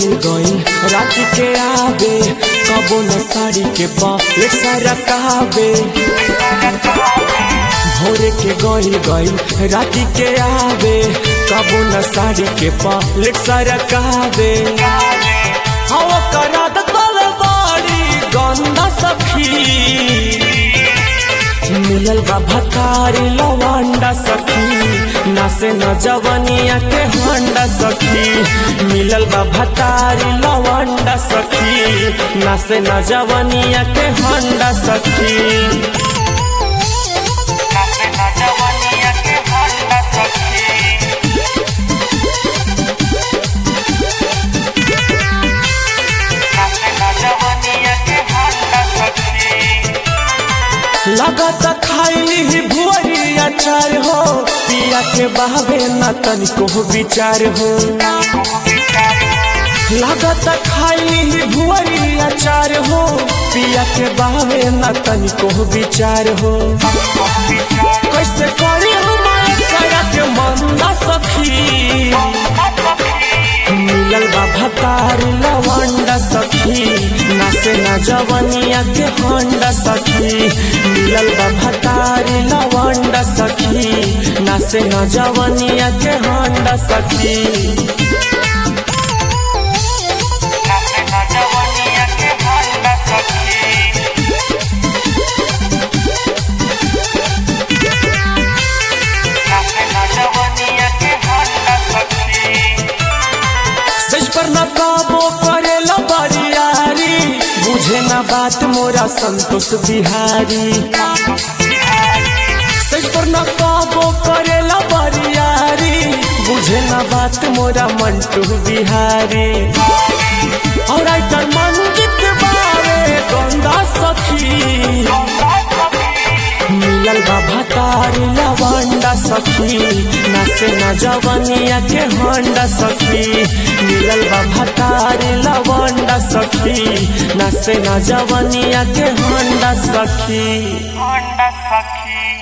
गइल गइल रात के आवे कबो न साड़ी के पलेट सारा कहबे भोरे के गइल गइल रात के आवे कबो न साड़ी के पलेट सारा कहबे हवा करा दल बाड़ी गंदा सखी मिलल बा भकारी लवंडा सखी नासे न जवनिया के होंडा सखी मिलल बा भकारी लवंडा सखी नासे न जवनिया के होंडा सखी नाचे ना जवानिया के होंडा सखी नाचे ना जवानिया के होंडा सखी लगत खाइली ही भुअरी अचार हो पिया के बहवे न तनिको विचार हो लागत खाइली ही भुअरी अचार हो पिया के बहवे न तनिको विचार हो कैसे करी हमारे करा के मंदा सखी मिलल बा भतारी लवंडा सखी नासे न जवनिया के होंडा सखी मिलल बा भतारी लवंडा सखी नासे न जवनिया के होंडा सखी नाचे ना जवानिया के होंडा सखी नाचे ना जवानिया के होंडा सखी सच पर न काबो करेला बरियारी बुझे न बात मोरा संतोष बिहारी सच पर न काबो करेला बरियारी बुझे न बात मोरा मंटू बिहारी और आइटल मंजित बावे गंदा सखी मिलल बा भतारी लवंडा सखी नासे न जवनिया के होंडा सखी मिलल बा भतारी लवंडा सखी नासे न जवनिया के होंडा सखी होंडा सखी